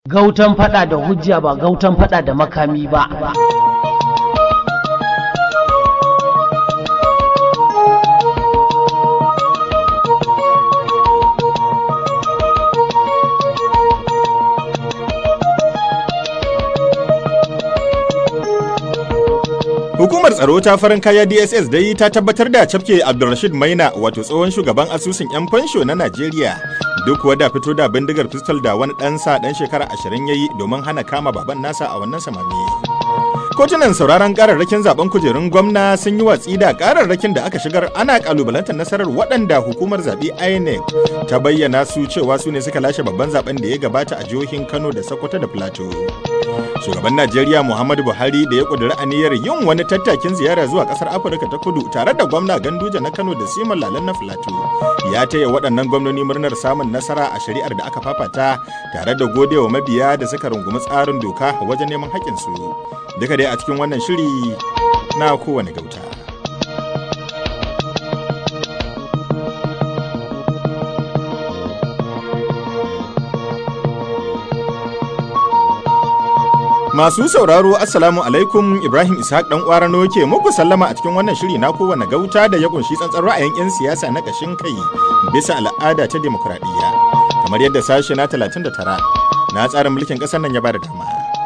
gautan fada da hujja ba gautan fada da makami ba Hukumar tsaro ta farin kaya DSS dai ta tabbatar da cafke Abdulrashid Maina wato tsohon shugaban asusun 'yan fansho na Najeriya. Duk wadda fito da bindigar pistol da wani ɗansa ɗan shekara ashirin ya yi domin hana kama baban nasa a wannan samami. Kotunan sauraron kararrakin zaben kujerun gwamna sun yi watsi da kararrakin da aka shigar ana kalubalantar nasarar waɗanda hukumar zaɓe INEC ta bayyana su cewa su ne suka lashe babban zaben da ya gabata a jihohin Kano da Sokoto da Plateau. shugaban najeriya muhammadu buhari da ya kudura aniyar yin wani tattakin ziyara zuwa kasar afirka ta kudu tare da gwamna ganduje na kano da siman lalan na filato ya taya waɗannan gwamnoni murnar samun nasara a shari'ar da aka fafata tare da godewa mabiya da suka rungumi tsarin doka wajen neman haƙƙinsu duka dai a cikin wannan shiri na kowane gauta Masu sauraro Assalamu alaikum Ibrahim Ishaq dan Kwarano ke muku sallama a cikin wannan shiri na kowane gauta da ya kunshi tsantsan ra'ayin 'yan siyasa na kashin kai bisa al'ada ta demokradiyya kamar yadda sashe na 39 na tsarin mulkin ƙasar nan ya bada dama.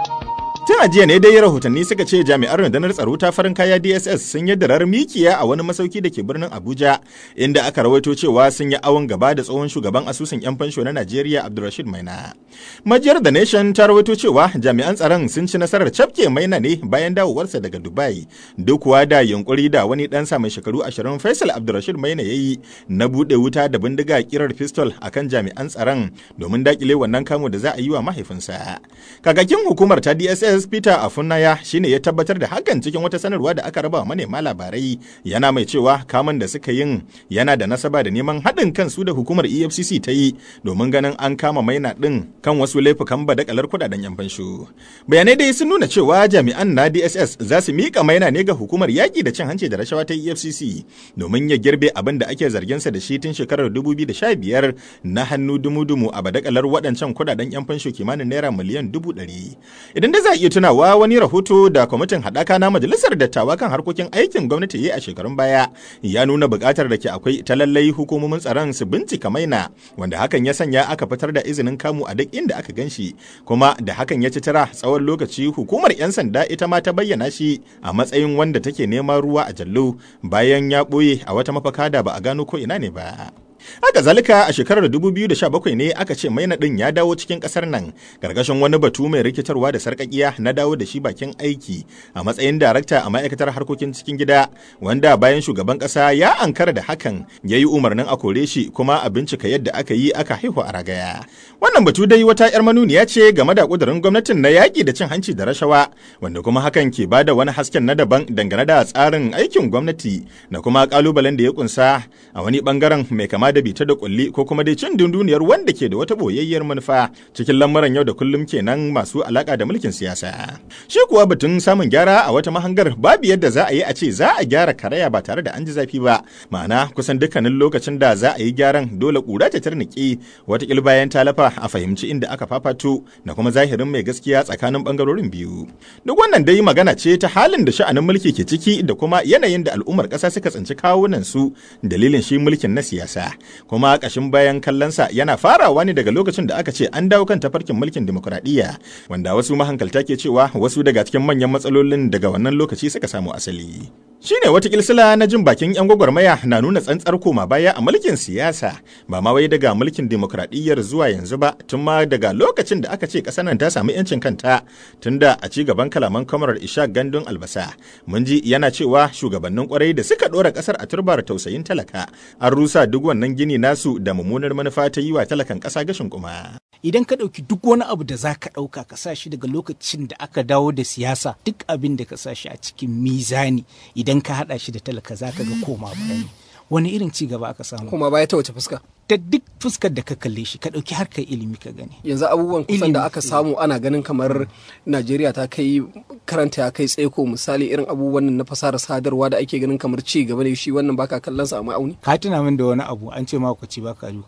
Tun a jiya ne dai rahotanni suka ce jami'an rundunar tsaro ta farin kaya DSS sun yi darar mikiya a wani masauki da ke birnin Abuja inda aka rawaito cewa sun yi awon gaba da tsohon shugaban asusun 'yan fansho na Najeriya Abdulrashid Maina. Majiyar The Nation ta rawaito cewa jami'an tsaron sun ci nasarar cafke Maina ne bayan dawowarsa daga Dubai duk kuwa da yunkuri da wani ɗansa mai shekaru 20 Faisal Abdulrashid Maina ya yi na buɗe wuta da bindiga kirar pistol akan jami'an tsaron domin dakile wannan kamo da za a yi wa mahaifinsa. Kakakin hukumar ta DSS SS Peter Afunaya shine ya tabbatar da hakan cikin wata sanarwa da aka raba manema labarai yana mai cewa kamun da suka yin yana da nasaba da neman haɗin kansu da hukumar EFCC ta yi domin ganin an kama maina ɗin kan wasu laifukan badakalar kudaden yan fansho. Bayanai dai sun nuna cewa jami'an na DSS za su miƙa maina ne ga hukumar yaƙi da cin hanci da rashawa ta EFCC domin ya girbe abin da ake zarginsa da shi tun shekarar 2015 na hannu dumu-dumu a badakalar waɗancan kudaden yan fansho kimanin naira miliyan dubu ɗari. Idan da za a iya tunawa wani rahoto da kwamitin haɗaka na majalisar dattawa kan harkokin aikin gwamnati ya a shekarun baya ya nuna buƙatar da ke akwai ta lallai hukumomin tsaron su bincika maina wanda hakan ya sanya aka fitar da izinin kamu a duk inda aka gan shi kuma da hakan ya ci tara tsawon lokaci hukumar 'yan sanda ita ma ta bayyana shi a matsayin wanda take neman ruwa a jallo bayan ya ɓoye a wata mafaka da ba a gano ko ina ne ba. Haka zalika a shekarar 2017 ne aka ce maina ɗin ya dawo cikin ƙasar nan gargashin wani batu mai rikitarwa da sarƙaƙiya na dawo da shi bakin aiki a matsayin darakta a ma'aikatar harkokin cikin gida wanda bayan shugaban ƙasa ya ankara da hakan ya yi umarnin a kore shi kuma a bincika yadda aka yi aka haihu a ragaya. Wannan batu dai wata 'yar manuniya ce game da ƙudurin gwamnatin na yaƙi da cin hanci da rashawa wanda kuma hakan ke ba da wani hasken na daban dangane da tsarin aikin gwamnati da kuma ƙalubalen da ya kunsa a wani ɓangaren mai kama da bita da kulli ko kuma dai cin dunduniyar wanda ke da wata boyayyar manufa cikin lamuran yau da kullum kenan masu alaka da mulkin siyasa. Shi kuwa batun samun gyara a wata mahangar babu yadda za a yi a ce za a gyara karaya ba tare da an ji zafi ba. Ma'ana kusan dukkanin lokacin da za a yi gyaran dole kura ta tarniki watakil bayan talafa a fahimci inda aka fafato da kuma zahirin mai gaskiya tsakanin bangarorin biyu. Duk wannan dai magana ce ta halin da sha'anin mulki ke ciki da kuma yanayin da al'ummar ƙasa suka tsinci kawunan su dalilin shi mulkin na siyasa. kuma ƙashin bayan kallonsa yana farawa ne daga lokacin da aka ce an dawo kan tafarkin mulkin demokuraɗiyya wanda wasu mahankalta ke cewa wasu daga cikin manyan matsalolin daga wannan lokaci suka samu asali. Shi ne wata kilsila na jin bakin 'yan gwagwarmaya na nuna tsantsar koma baya a mulkin siyasa ba ma wai daga mulkin demokradiyyar zuwa yanzu ba tun ma daga lokacin da aka ce ƙasar nan ta samu 'yancin kanta tun da a ci gaban kalaman kamarar isha gandun albasa mun ji yana cewa shugabannin kwarai da suka ɗora ƙasar a turbar tausayin talaka an rusa duk wannan gini nasu da mummunar manufa ta yi wa talakan ƙasa gashin kuma. Idan ka ɗauki duk wani abu da za ka ɗauka ka sa shi daga lokacin da aka dawo da siyasa duk abin da ka sa shi a cikin mizani idan ka haɗa shi da talaka za ka ga koma baya ne. Wani irin ci gaba aka samu? Koma baya ta wace fuska? Ta duk fuskar da ka kalle shi ka ɗauki harkar ilimi ka gani. Yanzu abubuwan kusan da aka samu ana ganin kamar Najeriya ta kai karanta ya kai tsaiko misali irin abubuwan na fasara sadarwa da ake ganin kamar ci gaba ne shi wannan baka kallon sa a ma'auni. Ka tuna min da wani abu an ce ma ci baka duka.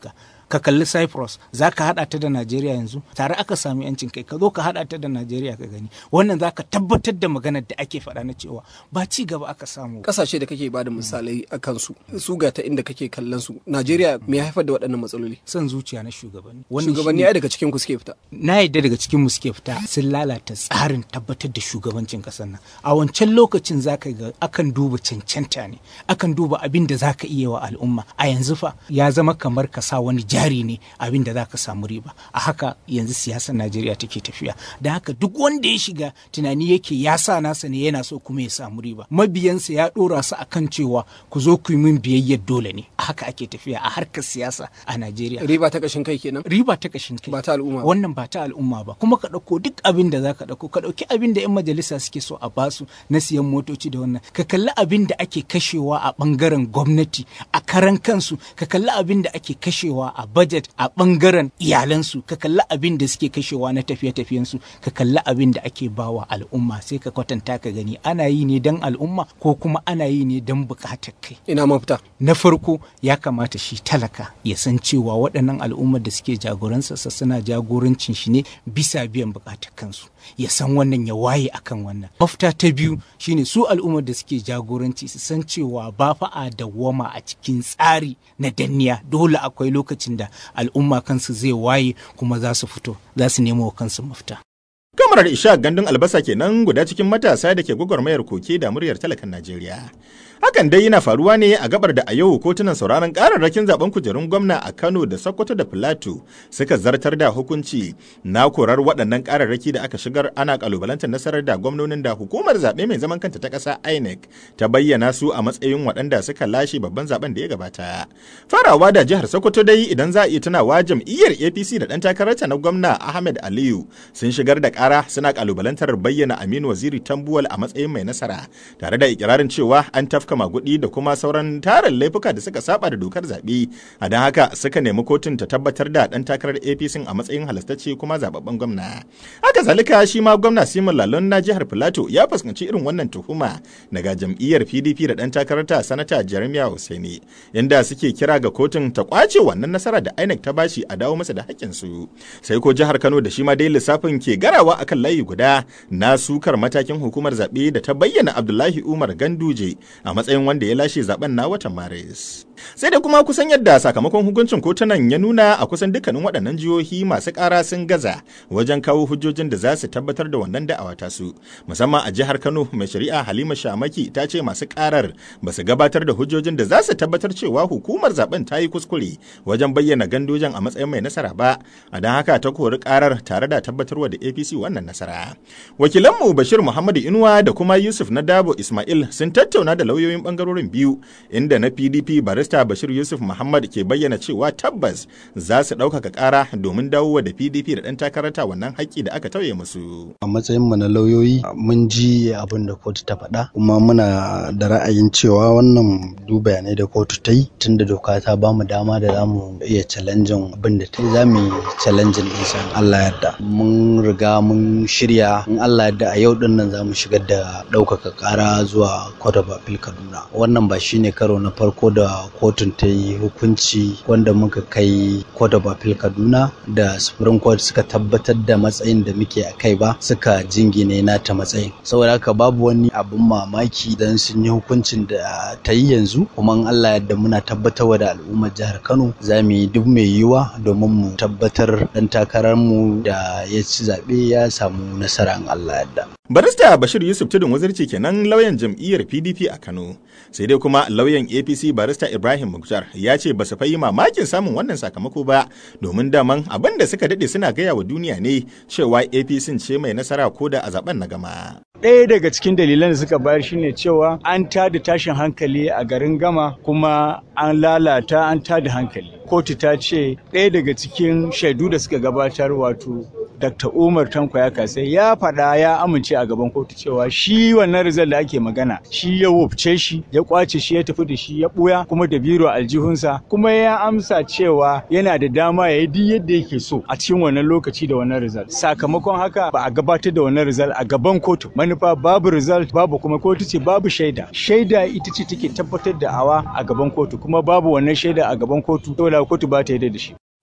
ka kalli cyprus za ka haɗa ta da najeriya yanzu tare aka sami yancin kai ka zo ka haɗa ta da najeriya ka gani wannan za ka tabbatar da maganar da ake faɗa na cewa ba ci gaba aka samu kasashe da kake bada misalai a kansu su ga ta inda kake kallon su najeriya me ya haifar da waɗannan matsaloli son zuciya na shugabanni shugabanni ai daga cikin ku suke fita na yadda daga cikin mu suke fita sun lalata tsarin tabbatar da shugabancin ƙasar nan a wancan lokacin zaka ga akan duba cancanta ne akan duba abin da zaka iya wa al'umma a yanzu fa ya zama kamar ka sa wani jari ne abin da zaka samu riba a haka yanzu siyasar Najeriya take tafiya da haka duk wanda ya shiga tunani yake ya sa nasa ne yana so kuma ya samu riba mabiyansa ya dora su akan cewa ku zo ku yi min biyayyar dole ne a haka ake tafiya a harkar siyasa a Najeriya riba ta kashin kai kenan riba ta kashin kai ba ta al'umma ba. wannan ba ta al'umma ba kuma ka ɗauko duk abin da za ka ɗauko ka ɗauki abin da 'yan majalisa suke so a basu na siyan motoci da wannan ka kalli abin da ake kashewa a ɓangaren gwamnati a karan kansu ka kalli abin da ake kashewa a budget a ɓangaren iyalansu ka kalli abin da suke kashewa na tafiye-tafiyensu ka kalli abin da ake bawa al'umma sai ka kwatanta ka gani ana yi ne don al'umma ko kuma ana yi ne don buƙatar kai ina mafita na farko ya kamata shi talaka ya san cewa waɗannan al'ummar da suke jagoransa suna jagorancin shi ne bisa biyan buƙatar kansu ya san wannan ya waye akan wannan mafita ta biyu shine su al'ummar da suke jagoranci su san cewa ba fa a dawwama a cikin tsari na danniya dole akwai lokacin da al'umma kansu zai waye kuma za su fito za su nemo wa kansu mafita Kamarar Isha gandun albasa kenan guda cikin matasa da ke gwagwarmayar koke da muryar talakan Najeriya. Hakan dai yana faruwa ne a gabar da a yau kotunan sauraron kararrakin zaben kujerun gwamna a Kano da Sokoto da Filato suka zartar da hukunci na korar waɗannan kararraki da aka shigar ana kalubalantar nasarar da gwamnonin da hukumar zaɓe mai zaman kanta ta ƙasa INEC ta bayyana su a matsayin waɗanda suka lashe babban zaben da ya gabata. Farawa da jihar Sokoto dai idan za a iya tunawa jam'iyyar APC da ɗan takararta na gwamna Ahmed Aliyu sun shigar da ƙara suna kalubalantar bayyana Aminu Waziri Tambuwal a matsayin mai nasara tare da ikirarin cewa an tafka magudi da kuma sauran tarin laifuka da suka saba da dokar zaɓe a don haka suka nemi kotun ta tabbatar da ɗan takarar APC a matsayin halastacce kuma zababben gwamna. Haka zalika shi ma gwamna Simon Lalon na jihar Filato ya fuskanci irin wannan tuhuma daga jam'iyyar PDP da ɗan takararta sanata Jeremiah Hussaini inda suke kira ga kotun ta kwace wannan nasara da INEC ta bashi a dawo masa da haƙƙinsu. Sai ko jihar Kano da shi ma dai lissafin ke garawa akan layi guda na sukar matakin hukumar zaɓe da ta bayyana Abdullahi Umar Ganduje a matsayin wanda ya lashe zaben na watan Maris. Sai da kuma kusan yadda sakamakon hukuncin kotunan ya nuna a kusan dukkanin waɗannan jihohi masu ƙara sun gaza wajen kawo hujjojin da za su tabbatar da wannan da'awa ta su. Musamman a jihar Kano mai shari'a Halima Shamaki ta ce masu ƙarar ba su gabatar da hujjojin da za su tabbatar cewa hukumar zaben ta yi kuskure wajen bayyana gandojan a matsayin mai nasara ba. A don haka ta kori ƙarar tare da tabbatarwa da APC wannan nasara. Wakilanmu Bashir Muhammadu Inuwa da kuma Yusuf na Dabo Ismail sun tattauna da lauyoyin bangarorin biyu inda na PDP barista Bashir Yusuf Muhammad ke bayyana cewa tabbas za su ɗaukaka ƙara domin dawowa da PDP da ɗan takarata wannan haƙƙi da aka tauye musu. A matsayin mu na lauyoyi mun ji abin da kotu ta faɗa kuma muna da ra'ayin cewa wannan du bayanai da kotu ta yi tunda doka ta ba mu dama da za mu iya challenging abin da ta yi za mu yi challenging ɗinsa in Allah yarda. Mun riga mun shirya in Allah yarda a yau ɗin nan za mu shigar da ɗaukaka ƙara zuwa Court of Appeal Kaduna. Wannan ba shine karo na farko da kotun ta yi hukunci wanda muka kai Court of Appeal Kaduna da Supreme Court suka tabbatar da matsayin da muke a kai ba suka jingine nata matsayin. Saboda haka babu wani abin mamaki dan sun yi hukuncin da ta yi yanzu kuma in Allah yarda muna tabbatarwa da al'ummar jihar Kano za mu yi duk mai yiwuwa domin mu tabbatar dan takararmu da ya ci zaɓe ya samu nasara in Allah yarda. Barista Bashir Yusuf Tudun Wazirci kenan lauyan jam'iyyar PDP a Kano. Sai dai kuma lauyan APC Barista Ibrahim Muktar ya ce ba su fayi mamakin samun wannan sakamako ba domin daman abin da suka dade suna gaya wa duniya ne cewa APC ce mai nasara ko da a zaben na gama. ɗaya daga cikin dalilan da suka bayar shine cewa an tada tashin hankali a garin gama kuma an lalata an tada hankali kotu ta ce ɗaya daga cikin shaidu da suka gabatar wato Dr. Umar Tanko ya kasai ya faɗa ya amince a gaban kotu cewa shi wannan rizal da ake magana shi ya wufce shi ya kwace shi ya tafi da shi ya ɓuya kuma da biro aljihunsa kuma ya amsa cewa yana da dama ya yi duk yadda yake so a cikin wannan lokaci da wannan rizal sakamakon haka ba a gabatar da wannan rizal a gaban kotu manufa babu result babu kuma kotu ce babu shaida shaida ita ce take tabbatar da awa a gaban kotu kuma babu wannan shaida a gaban kotu saboda kotu ba ta yarda da shi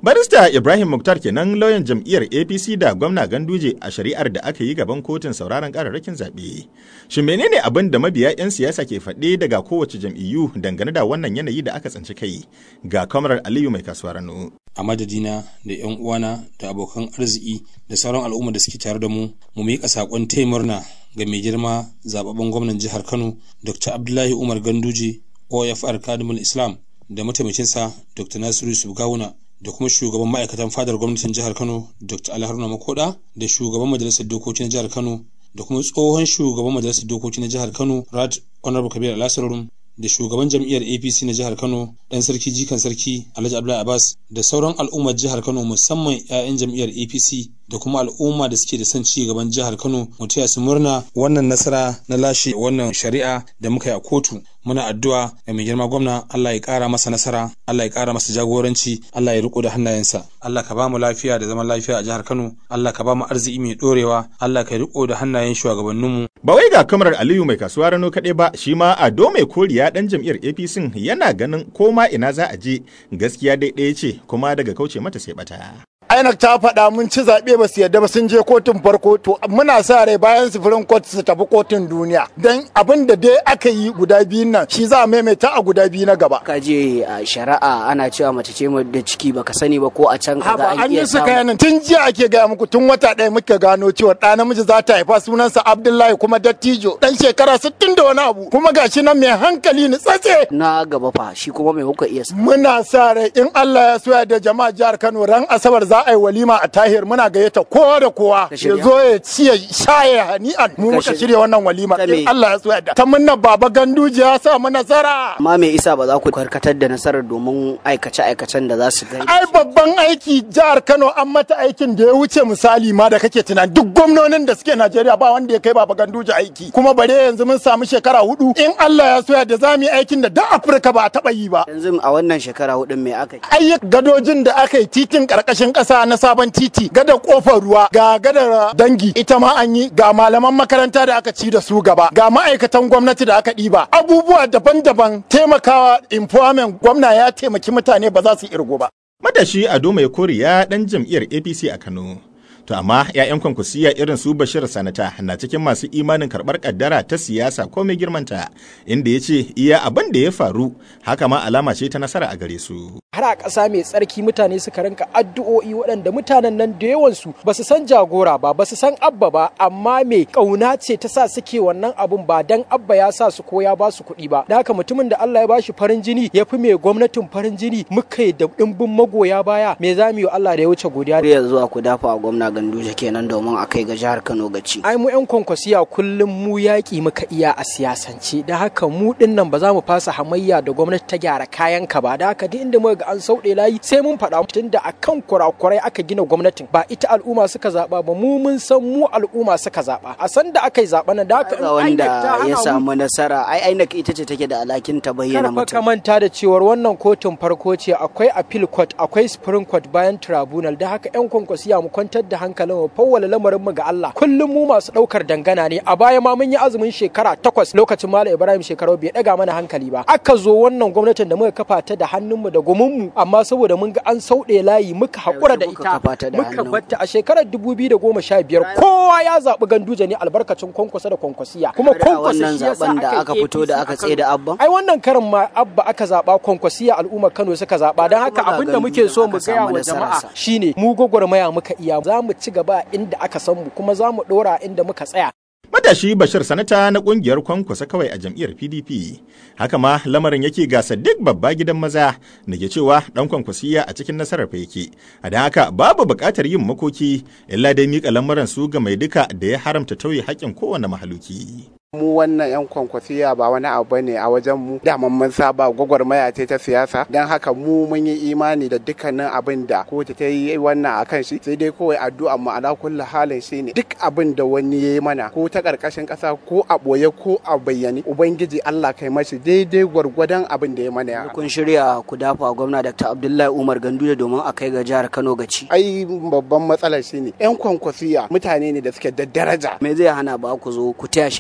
Barista Ibrahim Muktar kenan lauyan jam'iyyar APC da gwamna Ganduje a shari'ar da aka yi gaban kotun sauraron kararrakin zaɓe. Shin menene abin da mabiya 'yan siyasa ke faɗe daga kowace jam'iyyu dangane da wannan yanayi da aka tsinci kai? Ga kamarar Aliyu mai kasuwar Rano. A madadina da 'yan uwana da abokan arziki da sauran al'umma da suke tare da mu, mu miƙa saƙon taya murna ga mai girma zababben gwamnan jihar Kano, Dr. Abdullahi Umar Ganduje, OFR Kadimul Islam, da mataimakinsa Dr. Nasiru Yusuf Gawuna da kuma shugaban ma'aikatan fadar gwamnatin jihar kano dr alharuna makoda da shugaban majalisar dokoki na jihar kano da kuma tsohon shugaban majalisar dokoki na jihar kano rad honorable kabir alasarum da shugaban jam'iyyar apc na jihar kano dan sarki jikan sarki alhaji abdullahi abbas da sauran al'ummar jihar kano musamman 'ya'yan jam'iyyar apc da kuma al'umma da suke da son ci gaban jihar kano mu taya su murna wannan nasara na lashe wannan shari'a da muka yi a kotu muna addu'a ga mai girma gwamna Allah ya kara masa nasara Allah ya kara masa jagoranci Allah ya riko da hannayensa Allah ka ba mu lafiya da zaman lafiya a jihar Kano Allah ka ba mu arziki mai dorewa Allah ka riko da hannayen shugabanninmu Ba wai ga kamarar Aliyu mai kasuwa rano kaɗai ba shi ma Ado mai koriya ɗan jam'iyyar APC yana ganin koma ina za a je gaskiya dai ɗaya ce kuma daga kauce mata sai bata. INEC ta faɗa mun ci zaɓe ba su yadda ba sun je kotun farko to muna sa rai bayan sufurin kotu su tafi kotun duniya don abin da dai aka yi guda biyun nan shi za a maimaita a guda biyu na gaba. ka je a shari'a ana cewa mace ce da ciki baka sani ba ko a can ka Haba ga an yi su kayanin tun jiya ake gaya muku tun wata ɗaya muka gano cewa ɗa namiji za ta haifa sunansa Abdullahi kuma dattijo ɗan shekara sittin da wani abu kuma gashi nan mai hankali ni tsatse. na gaba fa shi kuma mai kuka iya sa Muna sa rai in Allah ya soya da jama'a jihar Kano ran Asabar za a yi walima a Tahir muna gayyata kowa da kowa Ka ya shirya? zo ya ci ya sha ya hani'an mu Ka muka shirya? shirya wannan walima Ta me? in Allah ya soya da ta munna baba Ganduje ya sa mu nasara. amma me isa ba za ku karkatar da nasarar domin aikace aikacen da za su gani ai babban aiki jihar Kano an mata aikin da ya wuce misali ma da kake tunani duk gwamnonin da suke Najeriya ba wanda ya kai baba Ganduje aiki kuma bare yanzu mun samu shekara hudu in Allah ya soya da za mu yi aikin da duk Afirka ba a taba yi ba yanzu a wannan shekara hudun me aka yi ayyukan gadojin da aka yi titin karkashin kasa na sabon titi gadar kofar ruwa ga gadar dangi ita ma an yi ga malaman makaranta da aka ci da su gaba ga ma'aikatan gwamnati da aka ɗiba abubuwa daban-daban taimakawa employment gwamna ya taimaki mutane ba za su irgo ba Matashi Ado mai koriya ɗan jam'iyyar APC a Kano. To amma 'ya'yan kwankwasiya irin su Bashir Sanata na cikin masu imanin karɓar ƙaddara ta siyasa ko mai girmanta, inda ya ce iya abin da ya faru haka ma alama ce ta nasara a gare su. har a ƙasa mai tsarki mutane suka rinka addu'o'i waɗanda mutanen nan da yawansu ba su san jagora ba ba su san abba ba amma me ƙauna ce ta sa suke wannan abun ba dan abba ya sa su ko ya ba su kuɗi ba da haka mutumin da Allah ya ba shi farin jini ya fi mai gwamnatin farin jini muka yi da ɗimbin magoya baya me za mu yi wa Allah da ya wuce godiya har yanzu a ku dafa a gwamna ganduje kenan domin a kai ga jihar kano gaci ai mu yan kwankwasiya kullum mu yaƙi muka iya a siyasance da haka mu ɗin nan ba za mu fasa hamayya da gwamnati ta gyara kayan ka ba da haka duk inda muka ga an sauɗe layi sai mun faɗa tunda akan kurakurai aka gina gwamnatin ba ita al'umma suka zaɓa ba mu mun san mu al'umma suka zaɓa a san da aka yi zaɓa nan da haka in ga INEC ta wanda hana ya mu- samu nasara ai INEC ita ce take da alhakin ta bayyana Kada fa ka mutum manta da cewar wannan kotun farko ce akwai appeal court akwai supreme court bayan tribunal da haka yan kwankwasiya mu kwantar da hankalin mu fawwala lamarin mu ga Allah kullum mu masu daukar dangana ne a baya ma mun yi azumin shekara takwas lokacin Malam Ibrahim shekaru bai daga mana hankali ba aka zo wannan gwamnatin da muka kafa ta da hannun mu da gumin mu amma saboda mun ga an sauɗe layi muka haƙura da Muka ita kafa ta da muka hannun batta a shekarar 2015 kowa ya zaɓi ganduje ne albarkacin kwankwasa da kwankwasiya kuma Har a kwankwasa wannan shi yasa zaben da aka aka yi fito da APC aka a tsaye da Kano. abban ai wannan karin ma abba aka zaba kwankwasiya al'ummar Kano suka zaba don haka Kuma ga abin da muke so mu Ganduje gaya aka wa samu jama'a nasararsa. shine mu gwagwarmaya muka iya za mu ci gaba inda aka san mu kuma za mu dora inda muka tsaya Matashi Bashir Sanata na ƙungiyar kwankwasa kawai a jam'iyyar PDP. Haka ma lamarin yake gasa duk babba gidan maza da ke cewa ɗan kwankwasiya a cikin nasarar fa yake. A da haka babu buƙatar yin makoki illa dai miƙa lamarin su ga mai duka da ya haramta tauye haƙƙin kowane mahaluki. mu wannan 'yan kwankwasiya ba wani abu ne a wajen mu daman mun saba gwagwarmaya ce ta siyasa don haka mu mun yi imani da dukkanin abin da kotu ta yi wannan a kan shi sai dai kawai addu'a mu ala kulli halin shi ne duk abin da wani ya yi mana ko ta karkashin kasa ko a boye ko a bayyane ubangiji Allah kai mashi daidai gwargwadon abin da ya mana ya kun shirya ku dafa a gwamna Dr. Abdullahi Umar Ganduje domin a kai ga jihar Kano gaci ai babban matsalar shi ne 'yan kwankwasiya mutane ne da suke da daraja me zai hana ba ku zo ku taya shi da addu'a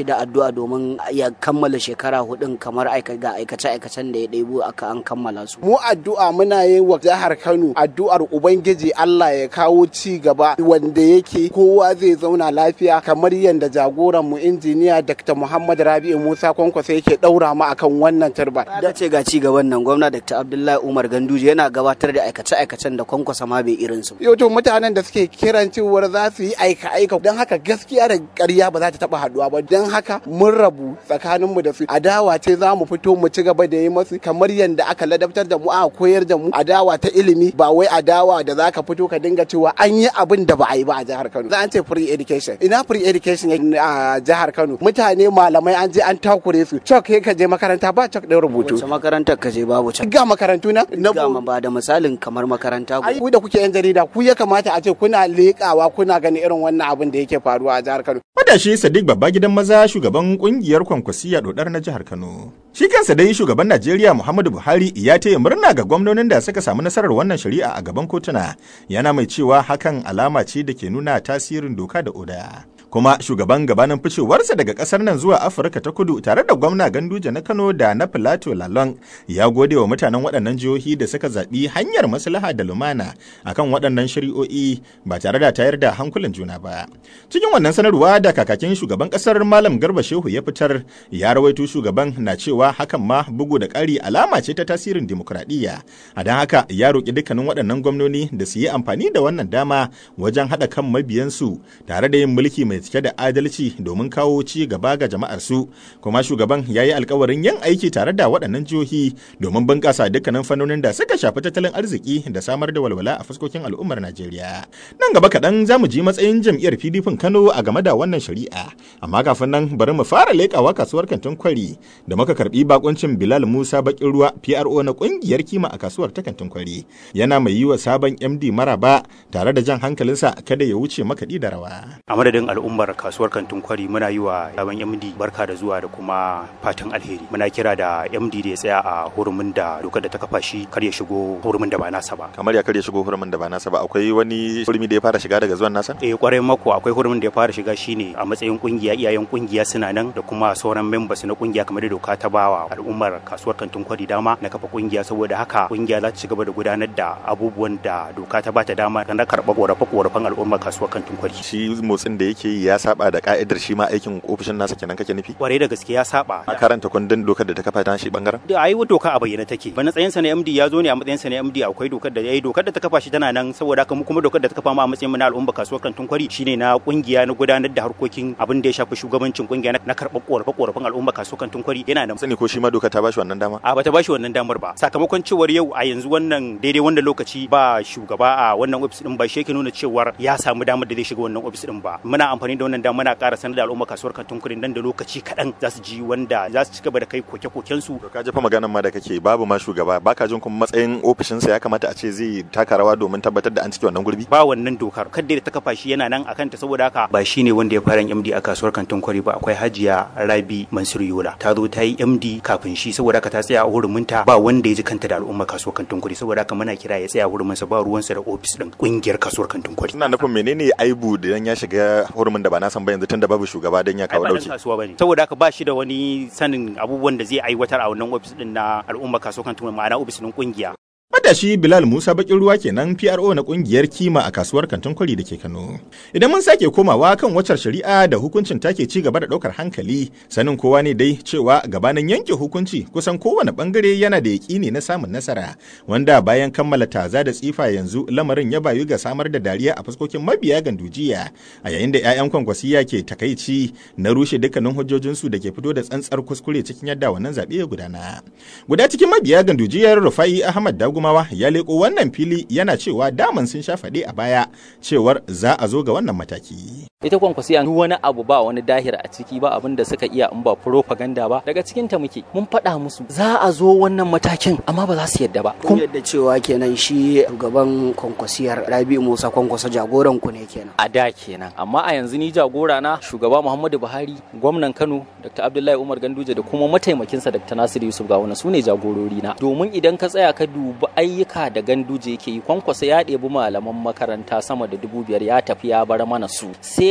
addu'a domin ya kammala shekara hudun kamar ga aikace-aikacen da ya ɗebo aka an kammala su. Mu addu'a muna yi wa jihar Kano addu'ar Ubangiji Allah ya kawo ci gaba wanda yake kowa zai zauna lafiya kamar yadda jagoran mu injiniya Dr. Muhammad Rabi'u Musa Kwankwasa yake ɗaura mu akan wannan turba. Da ce ga ci gaban nan gwamna Dr. Abdullahi Umar Ganduje yana gabatar da aikace-aikacen da Kwankwasa ma bai irin su. Yau to mutanen da suke kiran cewar za su yi aika-aika don haka gaskiya da ƙarya ba za ta taɓa haɗuwa ba don haka mun rabu tsakaninmu da su adawa ce za mu fito mu ci gaba da yi masu kamar yadda aka ladabtar da mu aka koyar da mu adawa ta ilimi ba wai adawa da zaka fito ka dinga cewa an yi abin da ba a yi ba a jihar Kano za an ce free education ina free education a jihar Kano mutane malamai an je an takure su cok kai ka je makaranta ba cok ɗin rubutu wace makarantar ka je babu cok ga makarantu na ga ba da misalin kamar makaranta ai ku da kuke yan jarida ku ya kamata a ce kuna leƙawa kuna ganin irin wannan abin da yake faruwa a jihar Kano Matashi Sadiq babba gidan maza shugaban kungiyar kwankwasiya dodar na jihar Kano. Shi kansa dai shugaban Najeriya Muhammadu Buhari ya taya murna ga gwamnonin da suka samu nasarar wannan shari'a a gaban kotuna. Yana mai cewa hakan alama ce da ke nuna tasirin doka da oda. kuma shugaban gabanin ficewarsa daga kasar nan zuwa afirka ta kudu tare da gwamna ganduje na kano da na filato lalong ya gode wa mutanen waɗannan jihohi da suka zaɓi hanyar maslaha da lumana akan waɗannan shari'o'i ba tare da tayar da hankulan juna ba cikin wannan sanarwa da kakakin shugaban kasar malam garba shehu ya fitar ya rawaito shugaban na cewa hakan ma bugu da ƙari alama ce ta tasirin dimokuraɗiyya a don haka ya roƙi dukkanin waɗannan gwamnoni da su yi amfani da wannan dama wajen haɗa kan mabiyansu tare da yin mulki mai cike da adalci domin kawo ci gaba ga jama'ar su kuma shugaban ya yi alkawarin yin aiki tare da waɗannan jihohi domin bunƙasa dukkanin fannonin da suka shafi tattalin arziki da samar da walwala a fuskokin al'ummar Najeriya. Nan gaba kaɗan za mu ji matsayin jam'iyyar PDP Kano a game da wannan shari'a. Amma kafin nan bari mu fara leƙawa kasuwar kantin kwari da muka karɓi bakuncin Bilal Musa Bakin Ruwa PRO na ƙungiyar kima a kasuwar ta kantin kwari. Yana mai yi wa sabon MD maraba tare da jan hankalinsa kada ya wuce makaɗi da rawa. A madadin al'ummar kasuwar kantin kwari muna yi wa sabon MD barka da zuwa da kuma fatan alheri. Muna kira da MD da ya tsaya a hurumin da dokar da ta kafa shi kar ya shigo hurumin da ba nasa ba. Kamar ya kar ya shigo hurumin da ba nasa ba akwai wani hurumi da ya fara shiga daga zuwan nasa? Eh kwarai mako akwai hurumin da ya fara shiga shine a matsayin kungiya iyayen kungiya suna nan da kuma sauran members na kungiya kamar da doka ta bawa al'ummar kasuwar kantin kwari dama na kafa kungiya saboda haka kungiya za ta ci gaba da gudanar da abubuwan da doka ta bata dama na karɓa korafe-korafen al'ummar kasuwar kantin kwari. Shi motsin da yake yi ya saba da ka'idar shi ma aikin ofishin nasa kenan kake nufi? Kwarai da gaske ya saba. A karanta kundin dokar da ta kafa ta shi bangaren? Da ayi doka a bayyana take. Ba na tsayinsa na MD ya zo ne a matsayinsa na MD akwai dokar da yayi dokar da ta kafa shi tana nan saboda haka mu kuma dokar da ta kafa mu a matsayin mu na al'umma kasuwar kantin kwari shine na kungiya na gudanar da harkokin abin da ya shafi shugabancin kungiya na karɓar korafe korafen al'umma kasuwar kantin kwari yana nan. Sani ko shi ma doka ta bashi wannan dama? A bata bashi wannan damar ba. Sakamakon cewar yau a yanzu wannan daidai wannan lokaci ba shugaba a wannan ofis din ba shi yake nuna cewar ya samu damar da zai shiga wannan ofis din ba. Muna amfani da wannan dama muna ƙara sanar da al'umma kasuwar kantin kwari nan da lokaci kaɗan za su ji wanda za su ci gaba da kai koke-koken su. Ka jefa maganan ma da kake babu ma shugaba baka jin kuma matsayin ofishinsa ya kamata a ce zai taka rawa domin tabbatar da an cike wannan gurbi? Ba wannan dokar kadda da ta kafa shi yana nan akan ta saboda haka ba shi ne wanda ya fara MD a kasuwar kantin kwari ba akwai Hajiya Rabi Mansur Yola ta zo ta yi MD kafin shi saboda haka ta tsaya a huruminta ba wanda ya ji kanta da al'umma kasuwar kantin kwari saboda haka muna kira ya tsaya huruminsa ba ruwansa da ofis din kungiyar kasuwar kantin kwari. Ina nufin menene aibu da ya shiga hurumin da ba na san ba yanzu tunda babu shugaba dan ya kawo dauki. kasuwa bane saboda haka ba shi da wani sanin abubuwan da zai aiwatar a wannan ofis din na al'umma kasuwar kantin ma'ana ofis din kungiya. Matashi Bilal Musa Bakin Ruwa kenan PRO na kungiyar kima a kasuwar kantin kwari da ke Kano. Idan mun sake komawa kan waccar shari'a da hukuncin take ci gaba da daukar hankali, sanin kowa ne dai cewa gabanin yanke hukunci kusan kowane bangare yana da yaƙini na samun nasara, wanda bayan kammala taza da tsifa yanzu lamarin ya bayu ga samar da dariya a fuskokin mabiya gandujiya, a yayin da 'ya'yan kwankwasiya ke takaici na rushe dukkanin hujjojinsu da ke fito da tsantsar kuskure cikin yadda wannan zaɓe ya gudana. Guda cikin mabiya gandujiyar Rufai Ahmad Dagu Gumawa ya leko wannan fili yana cewa daman sun sha faɗe a baya cewar za a zo ga wannan mataki. Ita kwankwasiya duk wani abu ba wani dahir a ciki ba abin da suka iya in ba propaganda ba daga cikin ta muke mun faɗa musu za a zo wannan matakin amma ba za su yadda ba. Kun yadda cewa kenan shi shugaban kwankwasiyar Rabi Musa kwankwasa jagoran ku ne kenan. A da kenan amma a yanzu ni jagora na shugaba Muhammadu Buhari gwamnan Kano Dr. Abdullahi Umar Ganduje da kuma mataimakinsa Dr. Nasiru Yusuf Gawuna su ne jagorori na domin idan ka tsaya ka dubi ayyuka da ganduje yake yi kwankwasa ya ɗebi malaman makaranta sama da dubu biyar ya tafi ya bar mana su sai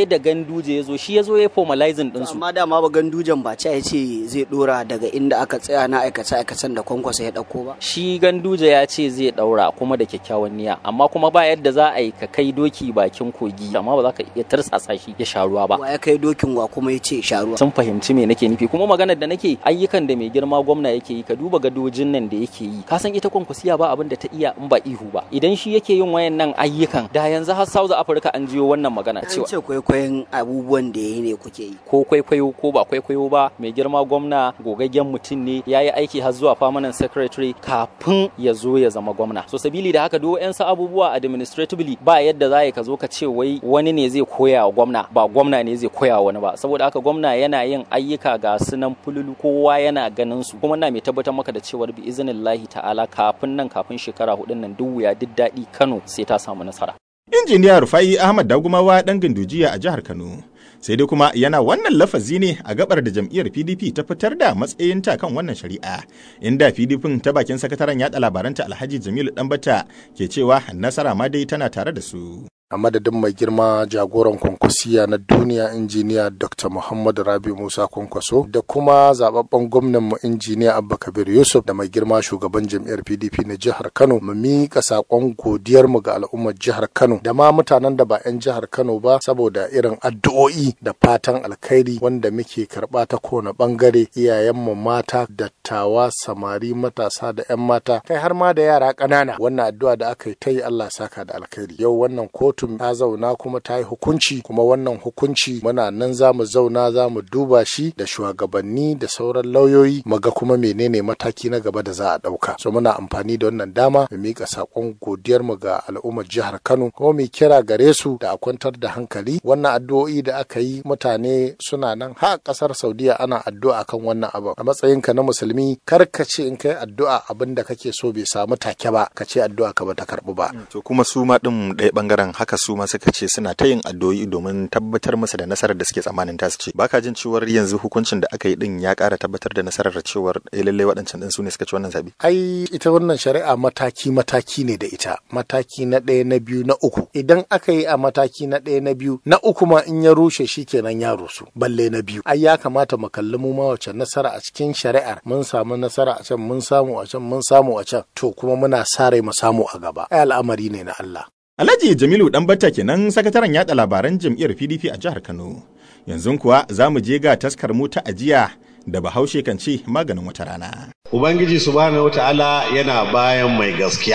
sai da ganduje ya zo shi ya zo ya formalizing din su amma dama ba gandujan ba ce ya ce zai dora daga inda aka tsaya na aikace aikacen da kwankwasa ya dauko ba shi ganduje ya ce zai daura kuma da kyakkyawan niyya amma kuma ba yadda za a yi ka kai doki bakin kogi amma ba za ka iya tarsasa shi ya sha ruwa ba wa ya kai dokin wa kuma ya ce sha ruwa sun fahimci me nake nufi kuma maganar da nake ayyukan da mai girma gwamna yake yi ka duba gadojin nan da yake yi ka san ita kwankwasiya ba abin da ta iya in ba ihu ba idan shi yake yin wayannan ayyukan da yanzu har South Africa an jiyo wannan magana cewa ce kwaikwayon abubuwan da yayi ne kuke yi ko kwaikwayo ko ba kwaikwayo ba mai girma gwamna gogaggen mutum ne ya yi aiki har zuwa permanent secretary kafin ya zo ya zama gwamna so sabili da haka duk yan abubuwa administratively ba yadda za ka zo ka ce wai wani ne zai koya wa gwamna ba gwamna ne zai koya wa wani ba saboda haka gwamna yana yin ayyuka ga sunan fululu kowa yana ganin su kuma na mai tabbatar maka da cewar bi iznillahi ta'ala kafin nan kafin shekara hudun nan duk wuya duk daɗi Kano sai ta samu nasara injiniya Rufai Ahmad Dagumawa dan Gandujiya a jihar Kano sai dai kuma yana wannan lafazi ne a gabar da jam'iyyar PDP ta fitar da matsayinta kan wannan shari'a inda PDP ta bakin sakataren yada labaranta Alhaji Jamilu Danbata ke cewa nasara ma dai tana tare da su a madadin mai girma jagoran kwankwasiya na duniya injiniya dr muhammad rabi musa kwankwaso da kuma zababben gwamnan mu injiniya abba kabir yusuf da mai girma shugaban jam'iyyar pdp na jihar kano mu miƙa saƙon godiyar mu ga al'ummar jihar kano da ma mutanen da ba 'yan jihar kano ba saboda irin addu'o'i da fatan alkhairi wanda muke karɓa ta kowane ɓangare iyayenmu mata dattawa samari matasa da 'yan mata kai har ma da yara ƙanana wannan addu'a da aka yi ta yi allah saka da alkhairi yau wannan kotu kotun ta zauna kuma ta yi hukunci kuma wannan hukunci muna nan za mu zauna za mu duba shi da shugabanni da sauran lauyoyi mu ga kuma menene mataki na gaba da za a ɗauka so muna amfani da wannan dama mu miƙa saƙon godiyar mu ga al'ummar jihar Kano kuma mu kira gare su da a kwantar da hankali wannan addu'o'i da aka yi mutane suna nan har ƙasar Saudiya ana addu'a kan wannan abu a matsayinka na musulmi kar ka ce in kai addu'a abin da kake so bai samu take ba ka ce addu'a ka ba ta karɓu ba to kuma su ma din ɗaya bangaren haka su ma suka ce suna ta yin addu'o'i domin tabbatar masa da nasarar da suke tsammanin ta su ce baka jin cewar yanzu hukuncin da aka yi din ya ƙara tabbatar da nasarar da cewar eh lallai waɗancan din su ne suka ci wannan zabi ai ita wannan shari'a mataki mataki ne da ita mataki na ɗaya na biyu na uku idan aka yi a mataki na ɗaya na biyu na uku ma in ya rushe shi kenan ya rusu balle na biyu ai ya kamata mu kalli mu ma wace nasara a cikin shari'ar mun samu nasara a can mun samu a can mun samu a can to kuma muna sa rai mu samu a gaba ai al'amari ne na Allah Alhaji Jamilu Danbatta kenan sakataren yada labaran jam'iyyar PDP a jihar Kano. Yanzu kuwa za mu je ga taskar mu ta ajiya da Bahaushe kan ce maganin wata rana. Ubangiji subhanahu wata'ala yana bayan mai gaskiya.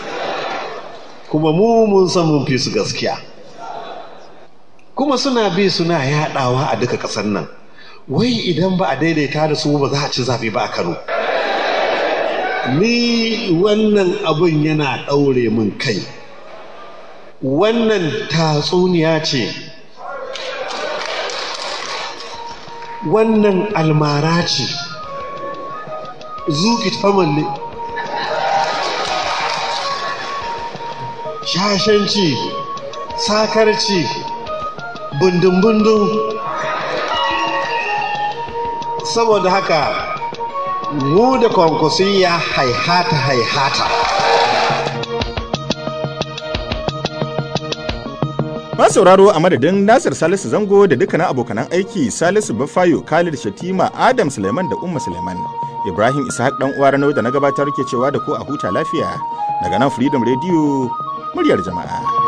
Kuma mu mun san mun fi su gaskiya. Kuma suna bi suna yaɗawa a duka ƙasar nan. Wai idan ba a daidaita da su ba za a ci zaɓe ba a Kano. Ni wannan abun yana ɗaure min kai. wannan tatsuniya ce wannan almara ce zuki tamalle shashanci sakarci bundun-bundun saboda haka mu da kwankwasiyya haihata haihata Ma sauraro a madadin Nasir Salisu Zango da dukkanin abokanan aiki Salisu Bafayo, Khalid Shatima, Adam Suleiman da Umma Suleiman. Ibrahim Ishaq dan uwa Ranau da na gabatar ke cewa da ku a huta lafiya daga nan Freedom Radio muryar jama'a.